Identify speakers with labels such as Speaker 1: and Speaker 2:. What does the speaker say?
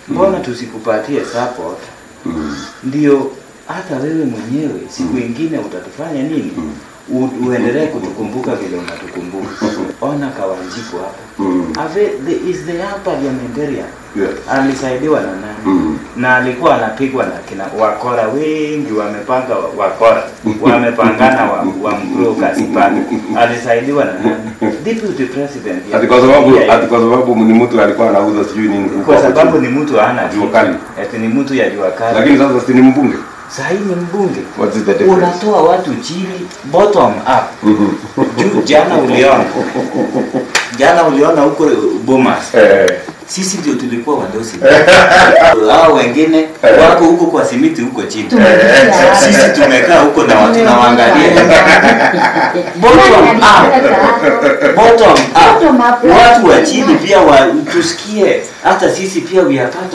Speaker 1: mbona tusikupatie support
Speaker 2: Mm.
Speaker 1: ndio hata wewe mwenyewe siku ingine utatufanya nini U, uendelee kutukumbuka vile unatukumbuka ona kawanjiku hapa
Speaker 2: Mm.
Speaker 1: Ave, the, is the young parliamentarian
Speaker 2: Yes.
Speaker 1: alisaidiwa na nani
Speaker 2: Mm.
Speaker 1: na alikuwa anapigwa na kina wakora wengi wamepanga wa- wakora wamepangana wa, wa mbrokers pale alisaidiwa na nani deputy president ya-
Speaker 2: Ati kwa sababu
Speaker 1: ya-
Speaker 2: ati kwa sababu ni mtu alikuwa anauza sijui nini.
Speaker 1: kwa sababu ni mtu hana
Speaker 2: Jua kali.
Speaker 1: ati ni mtu ya jua kali
Speaker 2: Lakini sasa si ni mbunge.
Speaker 1: sahii ni mbunge
Speaker 2: What is the difference?
Speaker 1: unatoa watu chini bottom up
Speaker 2: Mhm.
Speaker 1: juu jana uliona jana uliona huko Bomas
Speaker 2: Eh.
Speaker 1: sisi ndio tulikuwa wadosi hao wengine wako huko kwa simiti huko chini
Speaker 3: Tumefikia
Speaker 1: sisi
Speaker 3: hapa.
Speaker 1: tumekaa huko na watu nawaangalia bottom up bottom up
Speaker 3: Bottom up.
Speaker 1: watu wa chini pia wa, tusikie hata sisi pia we are part